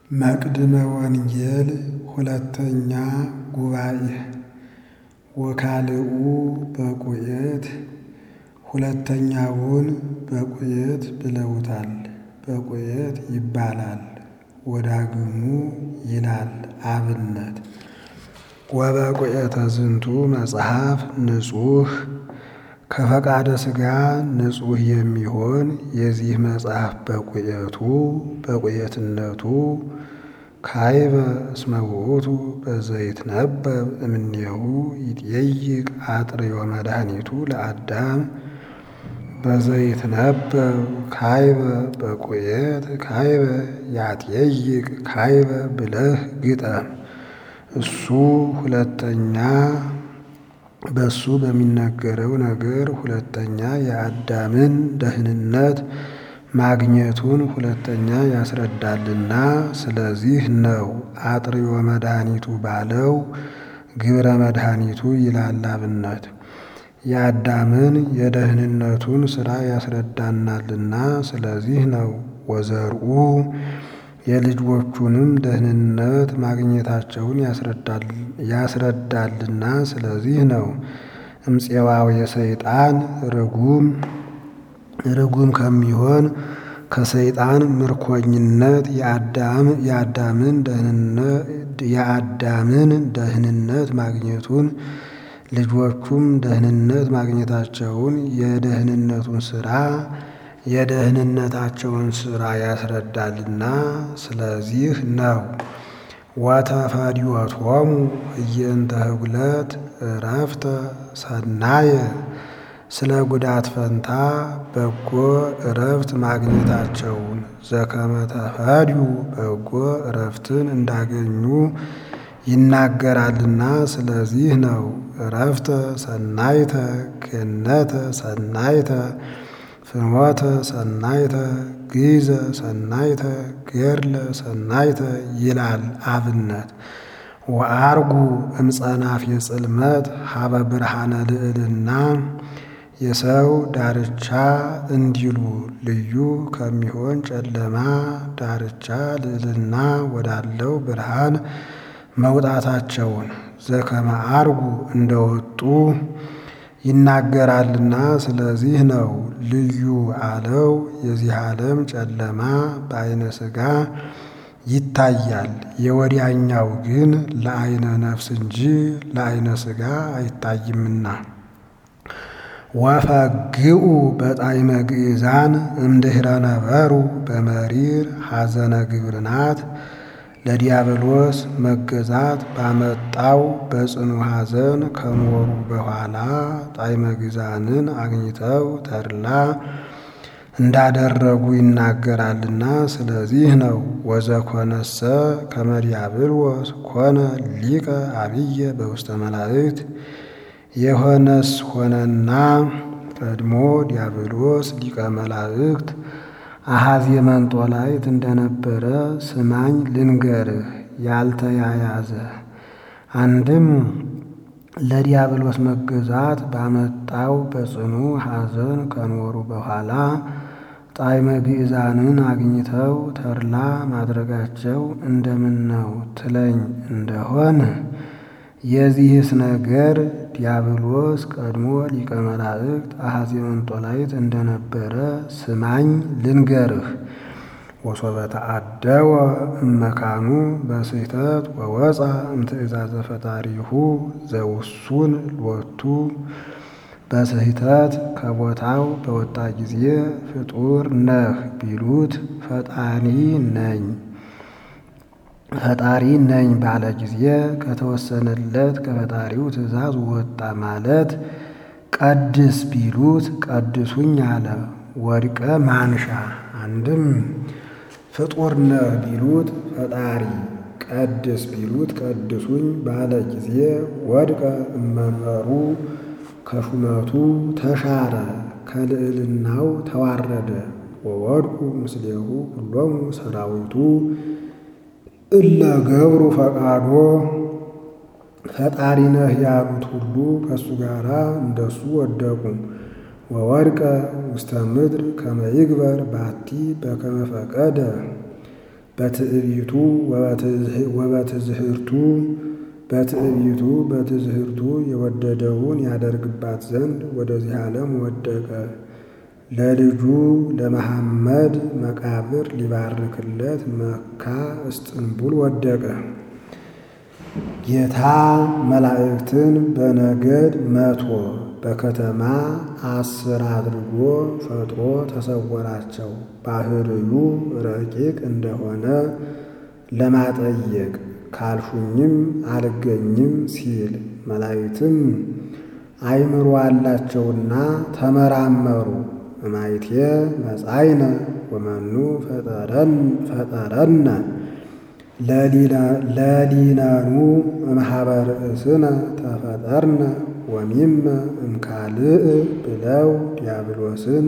መቅድመ ወንጌል ሁለተኛ ጉባኤ ወካልኡ በቁየት ሁለተኛውን በቁየት ብለውታል። በቁየት ይባላል ወዳግሙ ይላል አብነት ወበቁየተ ዝንቱ መጽሐፍ ንጹሕ ከፈቃደ ሥጋ ንጹሕ የሚሆን የዚህ መጽሐፍ በቁየቱ በቁየትነቱ ካይበ እስመ ውእቱ በዘይትነበብ እምኔሁ ይጠይቅ አጥርዮ መድኃኒቱ ለአዳም በዘይትነበብ ካይበ በቁየት ካይበ ያጠይቅ ካይበ ብለህ ግጠም። እሱ ሁለተኛ በሱ በሚነገረው ነገር ሁለተኛ የአዳምን ደህንነት ማግኘቱን ሁለተኛ ያስረዳልና ስለዚህ ነው አጥርዮ መድኃኒቱ ባለው ግብረ መድኃኒቱ ይላል አብነት የአዳምን የደህንነቱን ሥራ ያስረዳናልና ስለዚህ ነው ወዘርኡ የልጆቹንም ደህንነት ማግኘታቸውን ያስረዳልና ስለዚህ ነው እምፄዋው የሰይጣን ርጉም ርጉም ከሚሆን ከሰይጣን ምርኮኝነት የአዳምን ደህንነት ማግኘቱን ልጆቹም ደህንነት ማግኘታቸውን የደህንነቱን ሥራ የደህንነታቸውን ሥራ ያስረዳልና ስለዚህ ነው። ወተፈዲወቶሙ እየንተ ህጉለት ዕረፍተ ሰናየ ስለ ጉዳት ፈንታ በጎ ዕረፍት ማግኘታቸውን ዘከመ ተፈድዩ በጎ ዕረፍትን እንዳገኙ ይናገራልና ስለዚህ ነው። ዕረፍተ ሰናይተ ገነተ ሰናይተ ፍኖተ ሰናይተ ግዘ ሰናይተ ገድለ ሰናይተ ይላል አብነት ወአርጉ እምጸናፍ የጽልመት ሀበ ብርሃነ ልዕልና የሰው ዳርቻ እንዲሉ ልዩ ከሚሆን ጨለማ ዳርቻ ልዕልና ወዳለው ብርሃን መውጣታቸውን ዘከመ አርጉ እንደወጡ ይናገራልና ስለዚህ ነው። ልዩ አለው የዚህ ዓለም ጨለማ በዐይነ ሥጋ ይታያል፣ የወዲያኛው ግን ለዐይነ ነፍስ እንጂ ለዐይነ ሥጋ አይታይምና። ወፈግኡ በጣዕመ ግእዛን እምድኅረ ነበሩ በመሪር ሐዘነ ግብርናት ለዲያብሎስ መገዛት ባመጣው በጽኑ ሐዘን ከኖሩ በኋላ ጣዕመ ግእዛንን አግኝተው ተድላ እንዳደረጉ ይናገራልና ስለዚህ ነው። ወዘኮነሰ ከመ ዲያብሎስ ኮነ ሊቀ አብየ በውስተ መላእክት የሆነስ ሆነና ቀድሞ ዲያብሎስ ሊቀ መላእክት አሐዜ መንጦላዕት እንደነበረ ስማኝ ልንገርህ ያልተያያዘ አንድም ለዲያብሎስ መገዛት ባመጣው በጽኑ ሐዘን ከኖሩ በኋላ ጣዕመ ግእዛንን አግኝተው ተድላ ማድረጋቸው እንደምን ነው ትለኝ እንደሆን የዚህስ ነገር ዲያብሎስ ቀድሞ ሊቀ መላእክት አሐዜ መንጦላዕት እንደነበረ ስማኝ ልንገርህ። ወሶበ ተአደወ እመካኑ በስሕተት ወወፃ እምትእዛዘ ፈጣሪሁ ዘውሱን ሎቱ በስሕተት ከቦታው በወጣ ጊዜ ፍጡር ነህ ቢሉት ፈጣሪ ነኝ ፈጣሪ ነኝ ባለ ጊዜ ከተወሰነለት ከፈጣሪው ትእዛዝ ወጣ ማለት ቀድስ ቢሉት ቀድሱኝ አለ። ወድቀ ማንሻ አንድም ፍጡር ነህ ቢሉት ፈጣሪ ቀድስ ቢሉት ቀድሱኝ ባለ ጊዜ ወድቀ እመንበሩ ከሹመቱ ተሻረ ከልዕልናው ተዋረደ። ወወድቁ ምስሌሁ ሁሎሙ ሰራዊቱ እለ ገብሩ ፈቃዶ ፈጣሪ ነህ ያሉት ሁሉ ከእሱ ጋር እንደሱ ወደቁ። ወወድቀ ውስተ ምድር ከመ ይግበር ባቲ በከመ ፈቀደ በትዕቢቱ ወበትዝህርቱ በትዕቢቱ በትዝህርቱ የወደደውን ያደርግባት ዘንድ ወደዚህ ዓለም ወደቀ። ለልጁ ለመሐመድ መቃብር ሊባርክለት መካ እስጥንቡል ወደቀ። ጌታ መላእክትን በነገድ መቶ በከተማ አስር አድርጎ ፈጥሮ ተሰወራቸው። ባህርዩ ረቂቅ እንደሆነ ለማጠየቅ ካልሹኝም አልገኝም ሲል መላእክትም አይምሮ አላቸውና ተመራመሩ። እማይቴ መጻይነ ወመኑ ፈጠረነ ለሊነኑ እምኀበ ርእስነ ተፈጠርነ ወሚመ እምካልእ ብለው ዲያብሎስን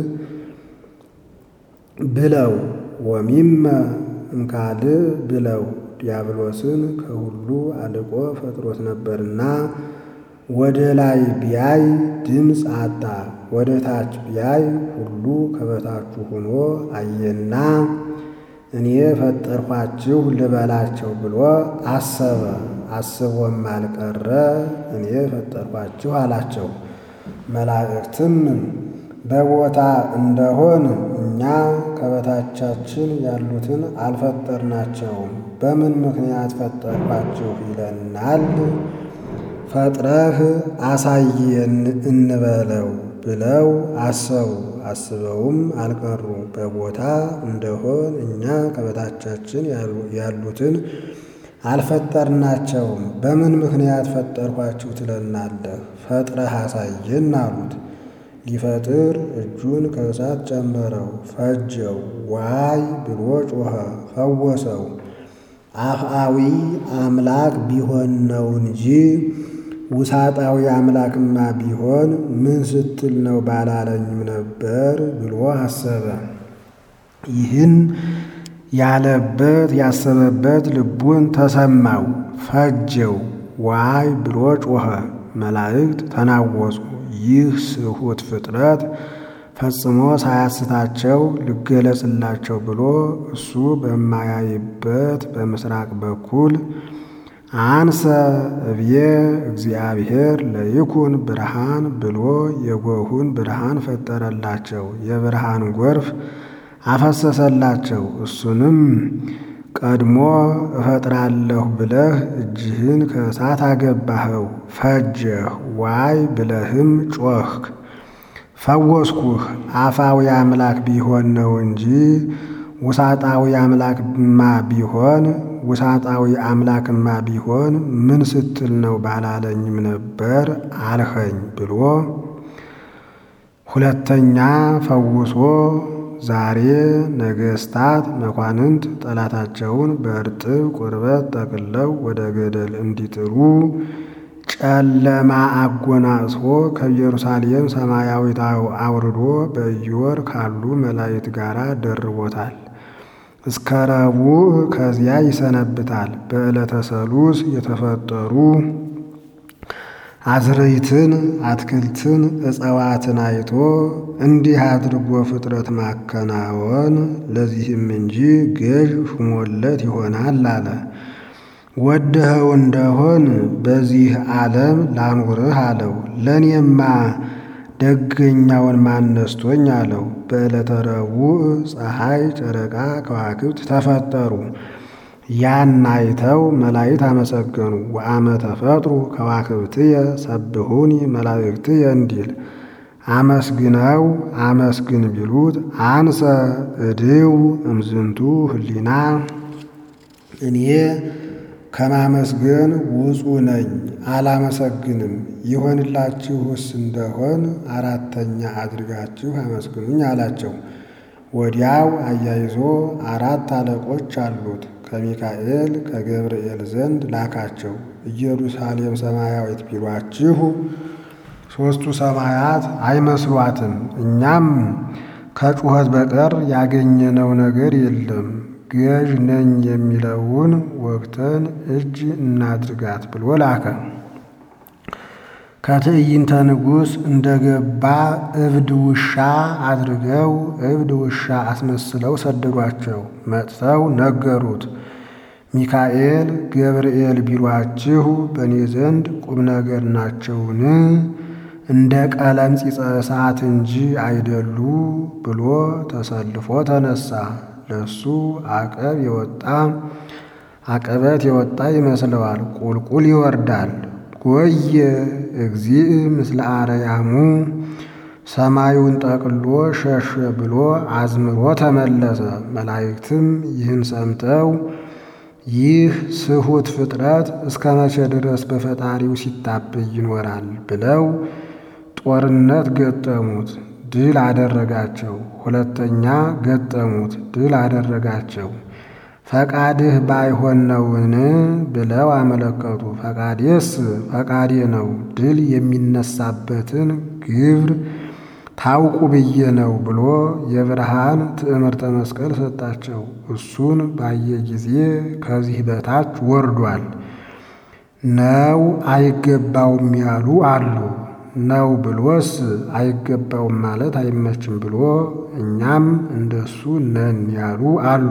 ብለው ወሚመ እምካልእ ብለው ዲያብሎስን ከሁሉ አልቆ ፈጥሮት ነበርና ወደ ላይ ቢያይ ድምፅ አጣ፣ ወደ ታች ቢያይ ሁሉ ከበታቹ ሆኖ አየና እኔ ፈጠርኋችሁ ልበላቸው ብሎ አሰበ። አስቦም አልቀረ እኔ ፈጠርኋችሁ አላቸው። መላእክትም በቦታ እንደሆን እኛ ከበታቻችን ያሉትን አልፈጠርናቸውም፣ በምን ምክንያት ፈጠርኳችሁ ይለናል? ፈጥረህ አሳየን እንበለው ብለው አሰቡ። አስበውም አልቀሩ። በቦታ እንደሆን እኛ ከበታቻችን ያሉትን አልፈጠርናቸውም፣ በምን ምክንያት ፈጠርኳችሁ ትለናለህ? ፈጥረህ አሳየን አሉት። ሊፈጥር እጁን ከእሳት ጨመረው፣ ፈጀው። ዋይ ብሎ ጮኸ፣ ፈወሰው። አፍአዊ አምላክ ቢሆን ነው እንጂ ውሳጣዊ አምላክማ ቢሆን ምን ስትል ነው ባላለኝም ነበር ብሎ አሰበ። ይህን ያለበት ያሰበበት ልቡን ተሰማው፣ ፈጀው። ዋይ ብሎ ጮኸ። መላእክት ተናወጹ። ይህ ስሑት ፍጥረት ፈጽሞ ሳያስታቸው ልገለጽላቸው ብሎ እሱ በማያይበት በምስራቅ በኩል አንሰ እብዬ እግዚአብሔር ለይኩን ብርሃን ብሎ የጎሁን ብርሃን ፈጠረላቸው። የብርሃን ጎርፍ አፈሰሰላቸው። እሱንም ቀድሞ እፈጥራለሁ ብለህ እጅህን ከእሳት አገባኸው፣ ፈጀህ። ዋይ ብለህም ጮኽክ፣ ፈወስኩህ። አፋዊ አምላክ ቢሆን ነው እንጂ ውሳጣዊ አምላክማ ቢሆን ውሳጣዊ አምላክማ ቢሆን ምን ስትል ነው ባላለኝም ነበር አልኸኝ ብሎ ሁለተኛ ፈውሶ ዛሬ ነገሥታት መኳንንት ጠላታቸውን በእርጥብ ቁርበት ጠቅለው ወደ ገደል እንዲጥሩ ጨለማ አጎናጽፎ ከኢየሩሳሌም ሰማያዊት አውርዶ በኢዮር ካሉ መላእክት ጋር ደርቦታል። እስከ ረቡዕ ከዚያ ይሰነብታል። በዕለተ ሰሉስ የተፈጠሩ አዝርዕትን፣ አትክልትን፣ እጽዋትን አይቶ እንዲህ አድርጎ ፍጥረት ማከናወን ለዚህም እንጂ ገዥ ሹሞለት ይሆናል አለ። ወድኸው እንደሆን በዚህ ዓለም ላኑርህ አለው። ለእኔማ ደገኛውን ማነስቶኝ አለው። በዕለተ ረቡዕ ፀሐይ፣ ጨረቃ፣ ከዋክብት ተፈጠሩ። ያን አይተው መላእክት አመሰገኑ። ወአመ ተፈጥሩ ከዋክብትየ ሰብሁኒ መላእክትየ እንዲል አመስግነው አመስግን ቢሉት አንሰ እድው እምዝንቱ ህሊና እኔ ከማመስገን ውፁ ነኝ፣ አላመሰግንም። ይሆንላችሁስ እንደሆን አራተኛ አድርጋችሁ አመስግኑኝ አላቸው። ወዲያው አያይዞ አራት አለቆች አሉት ከሚካኤል ከገብርኤል ዘንድ ላካቸው። ኢየሩሳሌም ሰማያዊት ቢሏችሁ ሦስቱ ሰማያት አይመስሏትም። እኛም ከጩኸት በቀር ያገኘነው ነገር የለም። ገዥ ነኝ የሚለውን ወግተን እጅ እናድርጋት ብሎ ላከ። ከትዕይንተ ንጉሥ እንደገባ እብድ ውሻ አድርገው እብድ ውሻ አስመስለው ሰደዷቸው። መጥተው ነገሩት። ሚካኤል ገብርኤል ቢሏችሁ በእኔ ዘንድ ቁም ነገር ናቸውን? እንደ ቀለም ጺጸ እሳት እንጂ አይደሉ ብሎ ተሰልፎ ተነሳ። ለሱ አቀብ የወጣ አቀበት የወጣ ይመስለዋል። ቁልቁል ይወርዳል። ጎየ እግዚእ ምስለ አርያሙ ሰማዩን ጠቅሎ ሸሸ ብሎ አዝምሮ ተመለሰ። መላእክትም ይህን ሰምተው ይህ ስሁት ፍጥረት እስከ መቼ ድረስ በፈጣሪው ሲታበይ ይኖራል ብለው ጦርነት ገጠሙት፣ ድል አደረጋቸው። ሁለተኛ ገጠሙት፣ ድል አደረጋቸው። ፈቃድህ ባይሆን ነውን ብለው አመለከቱ። ፈቃዴስ ፈቃዴ ነው፣ ድል የሚነሳበትን ግብር ታውቁ ብዬ ነው ብሎ የብርሃን ትዕምርተ መስቀል ሰጣቸው። እሱን ባየ ጊዜ ከዚህ በታች ወርዷል ነው አይገባውም ያሉ አሉ። ነው ብሎስ አይገባውም ማለት አይመችም ብሎ እኛም እንደሱ ነን ያሉ አሉ።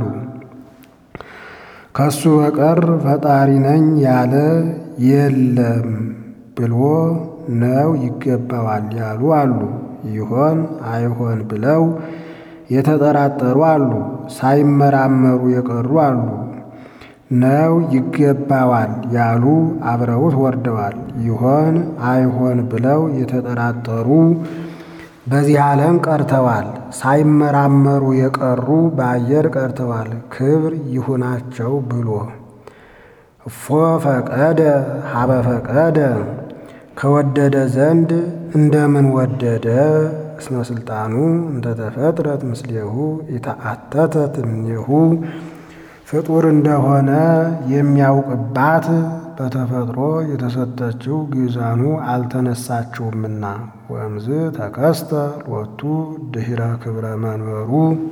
ከሱ በቀር ፈጣሪ ነኝ ያለ የለም ብሎ ነው ይገባዋል ያሉ አሉ። ይሆን አይሆን ብለው የተጠራጠሩ አሉ። ሳይመራመሩ የቀሩ አሉ። ነው ይገባዋል ያሉ አብረውት ወርደዋል። ይሆን አይሆን ብለው የተጠራጠሩ በዚህ ዓለም ቀርተዋል። ሳይመራመሩ የቀሩ በአየር ቀርተዋል። ክብር ይሁናቸው ብሎ እፎ ፈቀደ ሀበ ፈቀደ ከወደደ ዘንድ እንደምን ወደደ እስመ ስልጣኑ እንተተፈጥረት ምስሌሁ ኢተአተተት እምኔሁ ፍጡር እንደሆነ የሚያውቅባት በተፈጥሮ የተሰጠችው ግዛኑ አልተነሳችውምና ወእምዝ ተከስተ ሎቱ ድኅረ ክብረ መንበሩ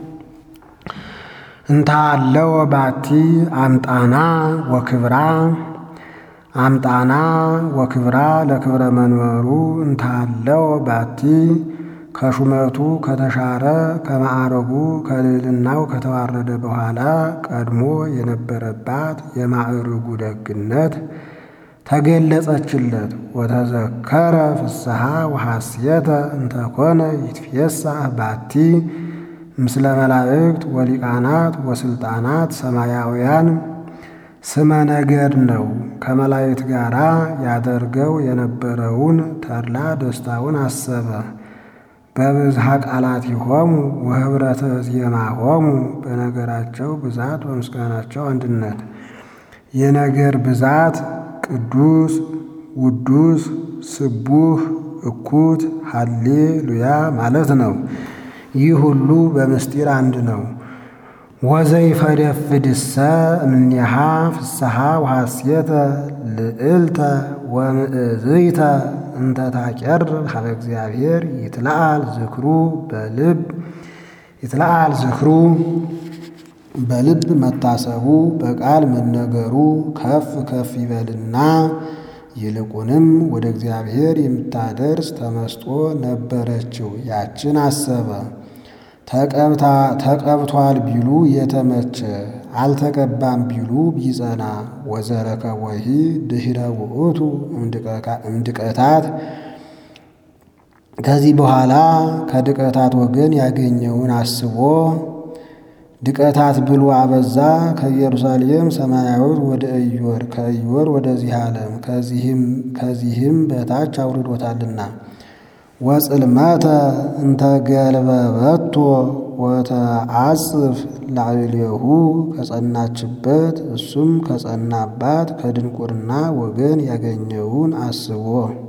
እንታለው ባቲ አምጣና ወክብራ አምጣና ወክብራ ለክብረ መንበሩ እንታለው ባቲ ከሹመቱ ከተሻረ ከማዕረጉ ከልዕልናው ከተዋረደ በኋላ ቀድሞ የነበረባት የማዕርጉ ደግነት ተገለጸችለት። ወተዘከረ ፍስሐ ወሐስየተ እንተኮነ ይትፌሳህ ባቲ ምስለ መላእክት ወሊቃናት ወስልጣናት ሰማያውያን ስመ ነገድ ነው። ከመላእክት ጋር ያደርገው የነበረውን ተድላ ደስታውን አሰበ። በብዝሃ ቃላት ይሆሙ ወህብረተ ዜማ ሆሙ በነገራቸው ብዛት በምስጋናቸው አንድነት የነገር ብዛት ቅዱስ ውዱስ ስቡህ እኩት ሃሌ ሉያ ማለት ነው። ይህ ሁሉ በምስጢር አንድ ነው። ወዘይፈደፍድሰ እምኔሃ ፍስሐ ወሐስየተ ልዕልተ ወምእዝይተ እንተ ታቄርብ ሀበ እግዚአብሔር ይትለአል ዝክሩ በልብ ይትለአል ዝክሩ በልብ መታሰቡ በቃል መነገሩ ከፍ ከፍ ይበልና ይልቁንም ወደ እግዚአብሔር የምታደርስ ተመስጦ ነበረችው። ያችን አሰበ። ተቀብቷል ቢሉ የተመቸ አልተቀባም ቢሉ ቢጸና ወዘረከቦሂ ድኅረ ውእቱ እምድቀታት ከዚህ በኋላ ከድቀታት ወገን ያገኘውን አስቦ ድቀታት ብሎ አበዛ። ከኢየሩሳሌም ሰማያዊት ወደ ኢዮር ከኢዮር ወደዚህ ዓለም ከዚህም በታች አውርዶታልና ወጽልመተ እንተ ገልበበቶ ወተአጽፍ ላዕሌሁ ከጸናችበት እሱም ከጸናባት ከድንቁርና ወገን ያገኘውን አስቦ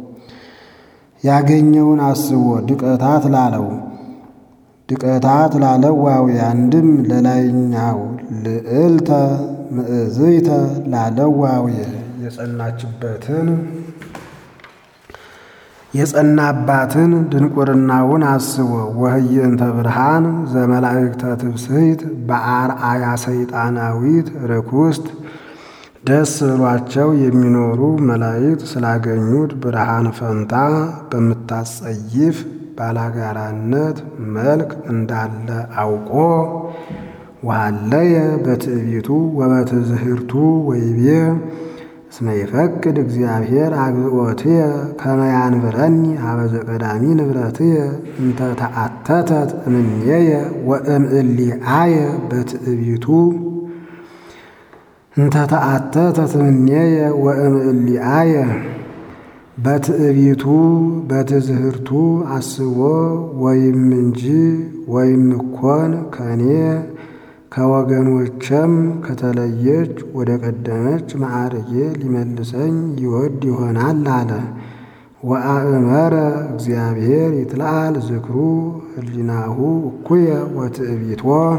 ያገኘውን አስቦ ድቀታት ላለው ድቀታት ላለው ዋዊ አንድም ለላይኛው ልዕልተ ምእዝይተ ላለው ዋዊ የጸናችበትን የጸናባትን ድንቁርናውን አስቦ ወህየንተ ብርሃን ዘመላእክተ ትብስሕት በአርአያ ሰይጣናዊት ርኩስት ደስ ብሏቸው የሚኖሩ መላእክት ስላገኙት ብርሃን ፈንታ በምታጸይፍ ባላጋራነት መልክ እንዳለ አውቆ ወሃለየ በትዕቢቱ ወበትዝህርቱ ወይቤ እስመ ይፈቅድ እግዚአብሔር አግብኦትየ ከመ ያንብረኒ ሀበ ዘቀዳሚ ንብረትየ እንተ ተአተተት እምኔየ ወእምእሊአየ በትዕቢቱ እንተ ተአተተት እምኔየ ወእምእሊአየ በትዕቢቱ በትዝህርቱ አስቦ ወይም እንጂ ወይም እኮን ከኔ ከወገኖቼም ከተለየች ወደ ቀደመች ማዕርጌ ሊመልሰኝ ይወድ ይሆናል አለ። ወአእመረ እግዚአብሔር ይትለአል ዝክሩ ህሊናሁ እኩየ ወትዕቢቶ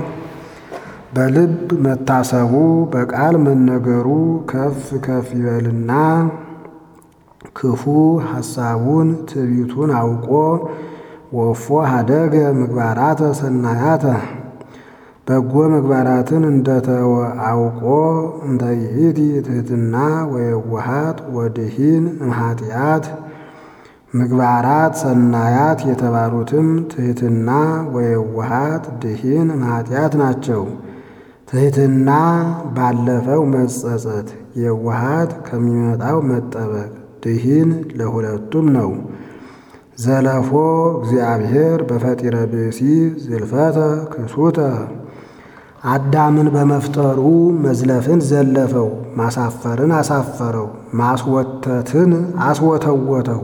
በልብ መታሰቡ በቃል መነገሩ ከፍ ከፍ ይበልና ክፉ ሐሳቡን ትዕቢቱን አውቆ ወፎ ሀደገ ምግባራተ ሰናያተ በጎ ምግባራትን እንደተወ አውቆ እንተ ይእቲ ትሕትና ወየዋሃት ወድሂን እምኃጢአት ምግባራት ሰናያት የተባሉትም ትሕትና ወየዋሃት ድሂን እምኃጢአት ናቸው። ትሕትና ባለፈው መጸጸት፣ የዋሃት ከሚመጣው መጠበቅ፣ ድሂን ለሁለቱም ነው። ዘለፎ እግዚአብሔር በፈጢረ ብእሲ ዝልፈተ ክሱተ አዳምን በመፍጠሩ መዝለፍን ዘለፈው፣ ማሳፈርን አሳፈረው፣ ማስወተትን አስወተወተው።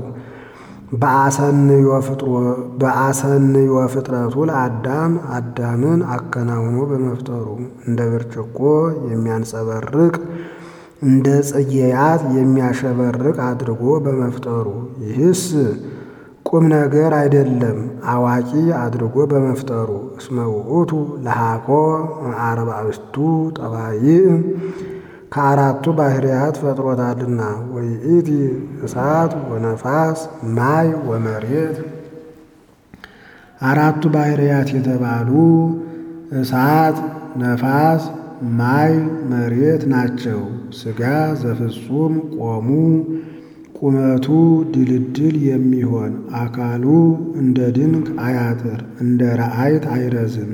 በአሰንዮ ፍጥረቱ ለአዳም አዳምን አከናውኖ በመፍጠሩ እንደ ብርጭቆ የሚያንጸበርቅ እንደ ጽጌያት የሚያሸበርቅ አድርጎ በመፍጠሩ ይህስ ቁም ነገር አይደለም፣ አዋቂ አድርጎ በመፍጠሩ እስመ ውእቱ ለሃኮ አርባዕቱ ጠባይእ ከአራቱ ባህርያት ፈጥሮታልና ወይእቲ እሳት ወነፋስ ማይ ወመሬት አራቱ ባህርያት የተባሉ እሳት፣ ነፋስ፣ ማይ፣ መሬት ናቸው። ሥጋ ዘፍጹም ቆሙ ቁመቱ ድልድል የሚሆን አካሉ እንደ ድንክ አያጥር እንደ ረአይት አይረዝም።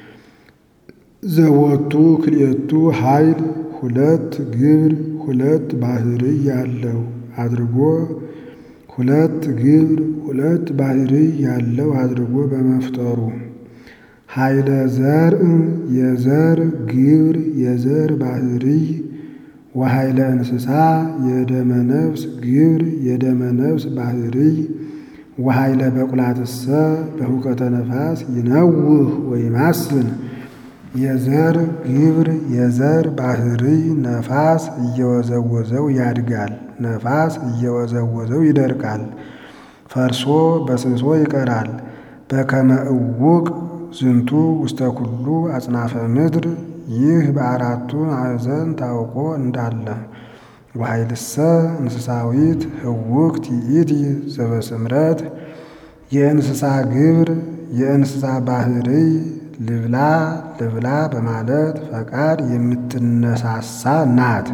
ዘወቱ ክልኤቱ ኃይል ሁለት ግብር ሁለት ባህርይ ያለው አድርጎ ሁለት ግብር ሁለት ባህርይ ያለው አድርጎ በመፍጠሩ ኃይለ ዘርእ የዘር ግብር የዘር ባህርይ ወኃይለ እንስሳ የደመ ነፍስ ግብር የደመ ነፍስ ባህርይ ወኃይለ በቁላትሰ በሁከተ ነፋስ ይነውህ ወይማስን የዘር ግብር የዘር ባህርይ ነፋስ እየወዘወዘው ያድጋል፣ ነፋስ እየወዘወዘው ይደርቃል፣ ፈርሶ በስብሶ ይቀራል። በከመ እውቅ ዝንቱ ውስተ ኩሉ አጽናፈ ምድር ይህ በአራቱ ማዕዘን ታውቆ እንዳለ ወኃይልሰ እንስሳዊት ህውክት ይእቲ ዘበስምረት የእንስሳ ግብር የእንስሳ ባህርይ ልብላ ልብላ በማለት ፈቃድ የምትነሳሳ ናት።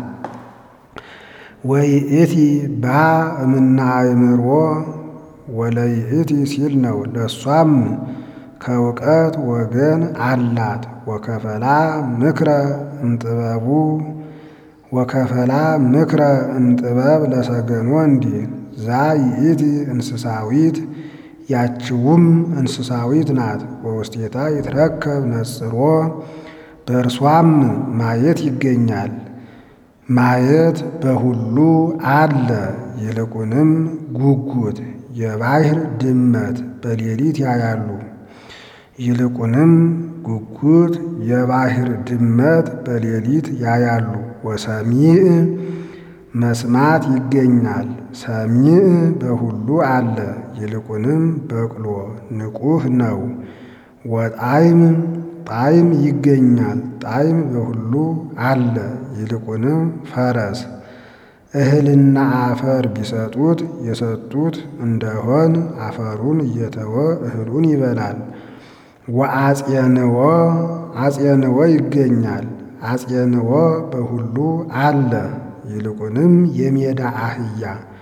ወይእቲ ባ እምና አእምሮ ወለይእቲ ሲል ነው። ለእሷም ከእውቀት ወገን አላት። ወከፈላ ምክረ እምጥበቡ ወከፈላ ምክረ እምጥበብ ለሰገኖ እንዲል ዛ ይእቲ እንስሳዊት ያችውም እንስሳዊት ናት። በውስቴታ ይትረከብ ነጽሮ በእርሷም ማየት ይገኛል። ማየት በሁሉ አለ። ይልቁንም ጉጉት የባሕር ድመት በሌሊት ያያሉ። ይልቁንም ጉጉት የባሕር ድመት በሌሊት ያያሉ። ወሰሚዕ መስማት ይገኛል። ሰሚዕ በሁሉ አለ። ይልቁንም በቅሎ ንቁህ ነው። ወጣዕም ጣዕም ይገኛል። ጣዕም በሁሉ አለ። ይልቁንም ፈረስ እህልና አፈር ቢሰጡት የሰጡት እንደሆን አፈሩን እየተወ እህሉን ይበላል። ወአጼንዎ አጼንዎ ይገኛል። አጼንዎ በሁሉ አለ። ይልቁንም የሜዳ አህያ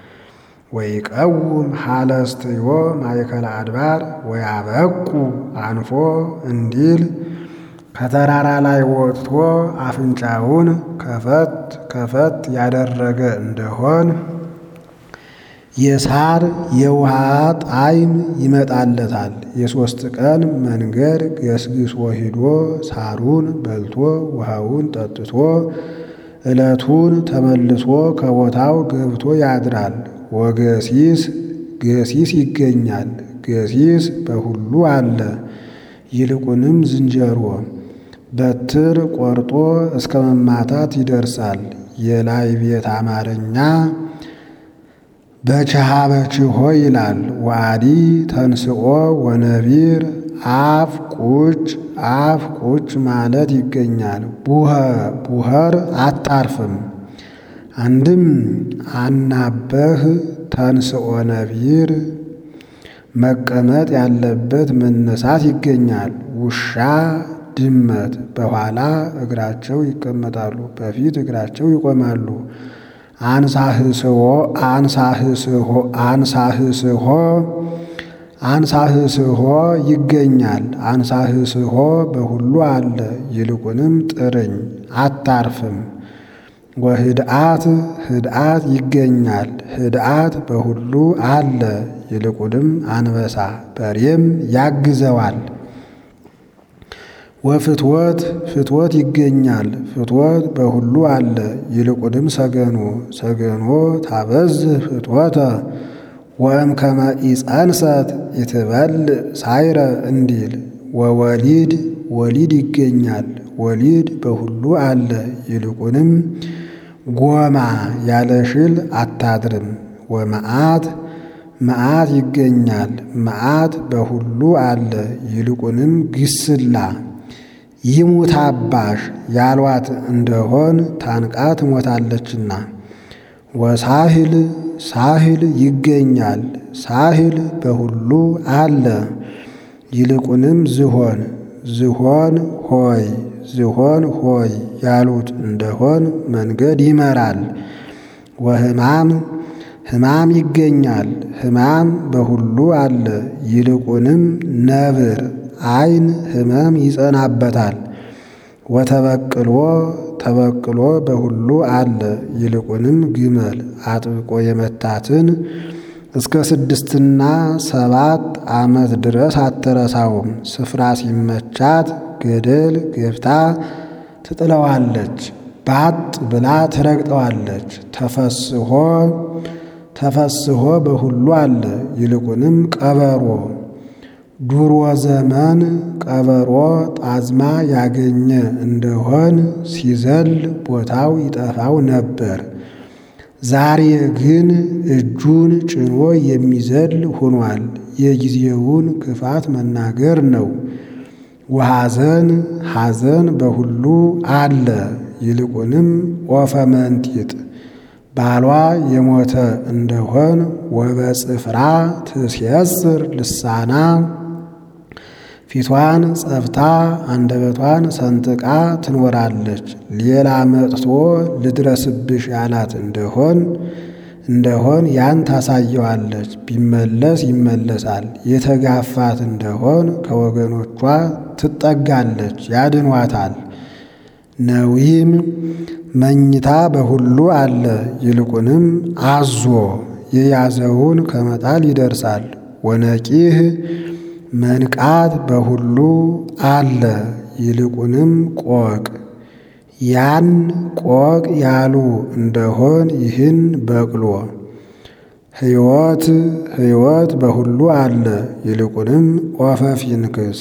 ወይቀውም ሀለስትዮ ማእከለ አድባር ወያበቁ አንፎ እንዲል ከተራራ ላይ ወጥቶ አፍንጫውን ከፈት ከፈት ያደረገ እንደሆን የሳር የውሃ ጣዕም ይመጣለታል። የሦስት ቀን መንገድ ገስግሶ ሂዶ ሳሩን በልቶ ውሃውን ጠጥቶ ዕለቱን ተመልሶ ከቦታው ገብቶ ያድራል። ወገሲስ ገሲስ ይገኛል። ገሲስ በሁሉ አለ። ይልቁንም ዝንጀሮ በትር ቆርጦ እስከ መማታት ይደርሳል። የላይ ቤት አማርኛ በችሃ በችሆ ይላል። ዋዲ ተንስኦ ወነቢር አፍ ቁጭ አፍ ቁጭ ማለት ይገኛል። ቡኸ ቡኸር አታርፍም። አንድም አናበህ ተንስኦ ነቢር መቀመጥ ያለበት መነሳት ይገኛል። ውሻ ድመት በኋላ እግራቸው ይቀመጣሉ፣ በፊት እግራቸው ይቆማሉ። አንሳህስሆ አንሳህስሆ አንሳህስሆ አንሳህስሆ ይገኛል። አንሳህስሆ በሁሉ አለ። ይልቁንም ጥርኝ አታርፍም። ወህድአት ህድአት ይገኛል። ህድአት በሁሉ አለ። ይልቁንም አንበሳ በሬም ያግዘዋል። ወፍትወት ፍትወት ይገኛል። ፍትወት በሁሉ አለ። ይልቁንም ሰገኖ ሰገኖ ታበዝህ ፍትወተ ወእምከመ ኢጸንሰት ይትበልዕ ሳይረ እንዲል ወወሊድ ወሊድ ይገኛል። ወሊድ በሁሉ አለ። ይልቁንም ጎማ ያለ ሽል አታድርም። ወመዓት መዓት ይገኛል። መዓት በሁሉ አለ። ይልቁንም ግስላ ይሙት አባሽ ያሏት እንደሆን ታንቃ ትሞታለችና። ወሳህል ሳህል ይገኛል። ሳህል በሁሉ አለ። ይልቁንም ዝሆን ዝሆን ሆይ ዝሆን ሆይ ያሉት እንደሆን መንገድ ይመራል። ወህማም ህማም ይገኛል። ህማም በሁሉ አለ። ይልቁንም ነብር ዓይን ህመም ይጸናበታል። ወተበቅሎ ተበቅሎ በሁሉ አለ። ይልቁንም ግመል አጥብቆ የመታትን እስከ ስድስትና ሰባት ዓመት ድረስ አትረሳውም። ስፍራ ሲመቻት ገደል ገብታ ትጥለዋለች። ባጥ ብላ ትረግጠዋለች። ተፈስሆ ተፈስሆ በሁሉ አለ። ይልቁንም ቀበሮ ዱሮ ዘመን ቀበሮ ጣዝማ ያገኘ እንደሆን ሲዘል ቦታው ይጠፋው ነበር። ዛሬ ግን እጁን ጭኖ የሚዘል ሆኗል። የጊዜውን ክፋት መናገር ነው። ወሐዘን ሐዘን በሁሉ አለ። ይልቁንም ኦፈ መንጢጥ ባሏ የሞተ እንደሆን ወበጽፍራ ትሴስር ልሳና ፊቷን ጸፍታ አንደበቷን ሰንጥቃ ትኖራለች። ሌላ መጥቶ ልድረስብሽ ያላት እንደሆን እንደሆን ያን ታሳየዋለች። ቢመለስ ይመለሳል። የተጋፋት እንደሆን ከወገኖቿ ትጠጋለች፣ ያድኗታል። ነዊም መኝታ በሁሉ አለ። ይልቁንም አዞ የያዘውን ከመጣል ይደርሳል። ወነቂህ መንቃት በሁሉ አለ። ይልቁንም ቆቅ ያን ቆቅ ያሉ እንደሆን ይህን በቅሎ ሕይወት ሕይወት በሁሉ አለ። ይልቁንም ኦፈ ፊንክስ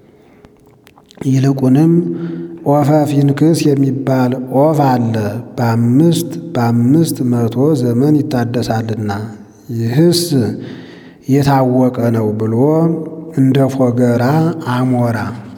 ይልቁንም ኦፈ ፊንክስ የሚባል ኦፍ አለ። በአምስት በአምስት መቶ ዘመን ይታደሳልና ይህስ የታወቀ ነው ብሎ እንደ ፎገራ አሞራ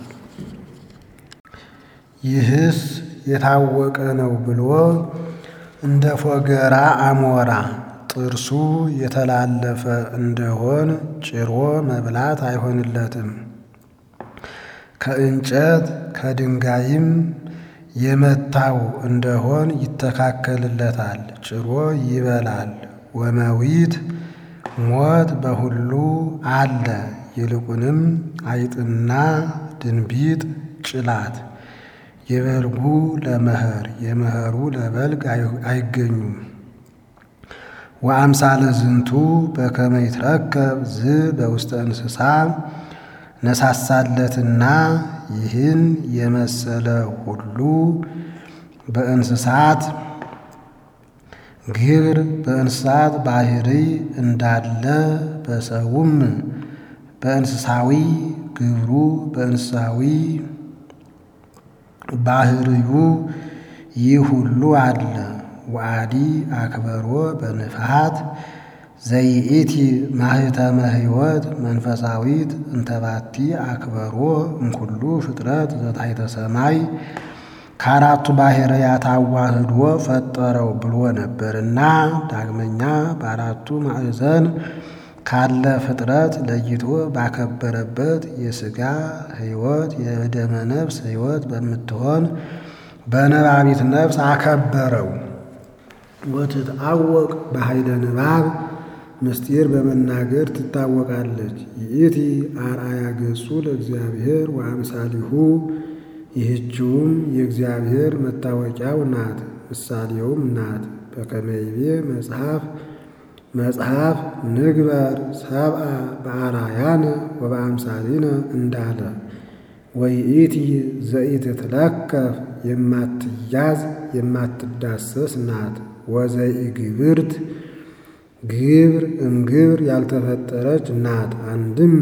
ይህስ የታወቀ ነው ብሎ እንደ ፎገራ አሞራ ጥርሱ የተላለፈ እንደሆን ጭሮ መብላት አይሆንለትም። ከእንጨት ከድንጋይም የመታው እንደሆን ይተካከልለታል፣ ጭሮ ይበላል። ወመዊት ሞት በሁሉ አለ። ይልቁንም አይጥና ድንቢጥ ጭላት የበልጉ ለመኸር የመኸሩ ለበልግ አይገኙም። ወአምሳለ ዝንቱ በከመ ይትረከብ ዝ በውስተ እንስሳ ነሳሳለትና ይህን የመሰለ ሁሉ በእንስሳት ግብር በእንስሳት ባህሪ እንዳለ በሰውም በእንስሳዊ ግብሩ በእንስሳዊ ባህርዩ ይህ ሁሉ አለ። ወአዲ አክበሮ በንፍሃት ዘይእቲ ማህተመ ሕይወት መንፈሳዊት እንተባቲ አክበሮ እምኩሉ ፍጥረት ዘታሕተ ሰማይ ከአራቱ ባሕርያት አዋህዶ ፈጠረው ብሎ ነበርና ዳግመኛ በአራቱ ማዕዘን ካለ ፍጥረት ለይቶ ባከበረበት የሥጋ ሕይወት የደመ ነፍስ ሕይወት በምትሆን በነባቢት ነፍስ አከበረው። ወትትአወቅ በኃይለ ንባብ ምስጢር በመናገር ትታወቃለች። ይእቲ አርአያ ገጹ ለእግዚአብሔር ወአምሳሊሁ ይህችውም የእግዚአብሔር መታወቂያው ናት፣ ምሳሌውም ናት። በከመ ይቤ መጽሐፍ መጽሐፍ ንግበር ሰብአ በአርአያነ ወበአምሳሊነ እንዳለ ወይእቲ ዘኢትትለከፍ የማትያዝ የማትዳሰስ ናት። ወዘኢግብርት ግብር እምግብር ያልተፈጠረች ናት። አንድም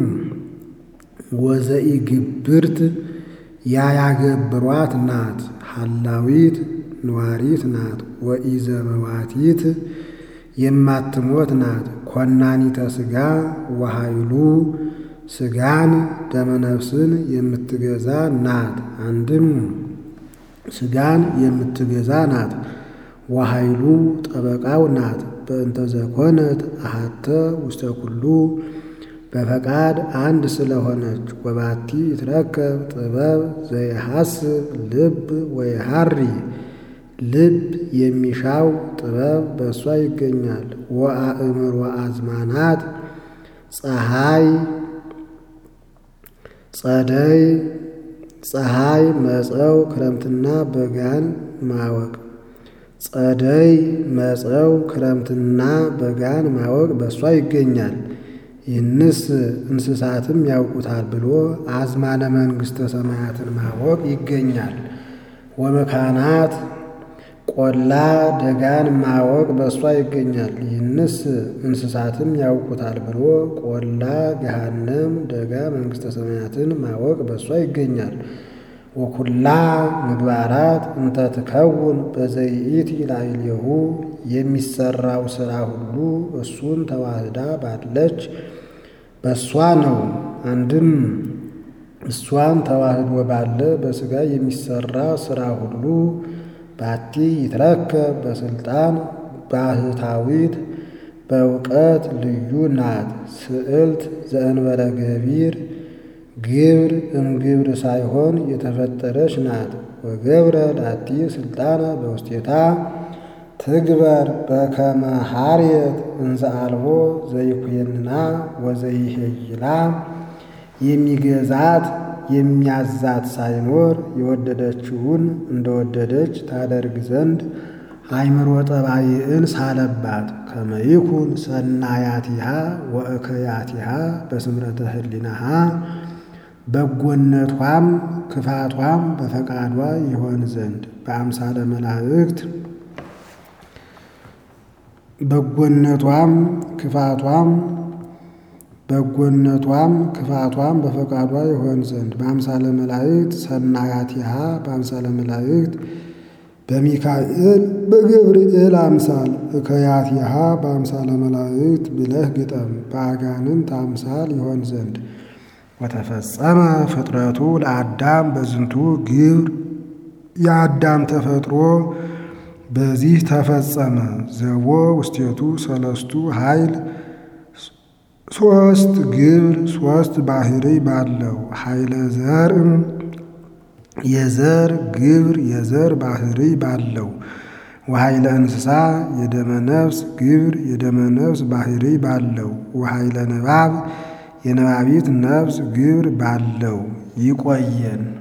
ወዘኢግብርት ያያገብሯት ናት። ሐላዊት ነዋሪት ናት። ወኢዘመዋቲት የማትሞት ናት። ኮናኒተ ሥጋ ወኃይሉ ሥጋን ደመነፍስን የምትገዛ ናት። አንድም ሥጋን የምትገዛ ናት። ወኃይሉ ጠበቃው ናት። በእንተ ዘኮነት አሐተ ውስተ ኩሉ በፈቃድ አንድ ስለሆነች ወባቲ ይትረከብ ጥበብ ዘይሐስብ ልብ ወይሃሪ ልብ የሚሻው ጥበብ በእሷ ይገኛል። ወአእምሮ አዝማናት ፀሐይ ጸደይ ፀሐይ መጸው ክረምትና በጋን ማወቅ ጸደይ መጸው ክረምትና በጋን ማወቅ በእሷ ይገኛል። ይህንስ እንስሳትም ያውቁታል ብሎ አዝማነ መንግሥተ ሰማያትን ማወቅ ይገኛል። ወመካናት ቆላ ደጋን ማወቅ በእሷ ይገኛል። ይህንስ እንስሳትም ያውቁታል ብሎ ቆላ ገሃነም ደጋ መንግሥተ ሰማያትን ማወቅ በእሷ ይገኛል። ወኩላ ምግባራት እንተ ትከውን በዘይእቲ ላዕሌሁ የሚሰራው ሥራ ሁሉ እሱን ተዋህዳ ባለች በእሷ ነው። አንድም እሷን ተዋህዶ ባለ በሥጋ የሚሰራ ሥራ ሁሉ ባቲ ይትረከብ በስልጣን ባህታዊት በእውቀት ልዩ ናት። ስዕልት ዘእንበለ ገቢር ግብር እምግብር ሳይሆን የተፈጠረች ናት። ወገብረ ላቲ ስልጣነ በውስቴታ ትግበር በከመ ሐርየት እንዘ አልቦ ዘይኩየንና ወዘይሄይላ የሚገዛት የሚያዛት ሳይኖር የወደደችውን እንደወደደች ታደርግ ዘንድ አእምሮ ጠባይን ሳለባት። ከመይኩን ሰናያቲሃ ወእከያቲሃ በስምረተ ህሊናሃ በጎነቷም ክፋቷም በፈቃዷ ይሆን ዘንድ በአምሳለ መላእክት በጎነቷም ክፋቷም በጎነቷም ክፋቷም በፈቃዷ ይሆን ዘንድ በአምሳለ መላእክት ሰናያቲሃ በአምሳለ መላእክት በሚካኤል በገብርኤል አምሳል እከያቲሃ በአምሳለ መላእክት ብለህ ግጠም። በአጋንንት አምሳል ይሆን ዘንድ ወተፈጸመ ፍጥረቱ ለአዳም በዝንቱ ግብር የአዳም ተፈጥሮ በዚህ ተፈጸመ። ዘቦ ውስቴቱ ሰለስቱ ኃይል ሶስት ግብር ሶስት ባህሪ ባለው ኃይለ ዘርም የዘር ግብር የዘር ባህሪ ባለው ወኃይለ እንስሳ የደመ ነፍስ ግብር የደመ ነፍስ ባህሪ ባለው ወኃይለ ንባብ የነባቢት ነፍስ ግብር ባለው ይቆየን።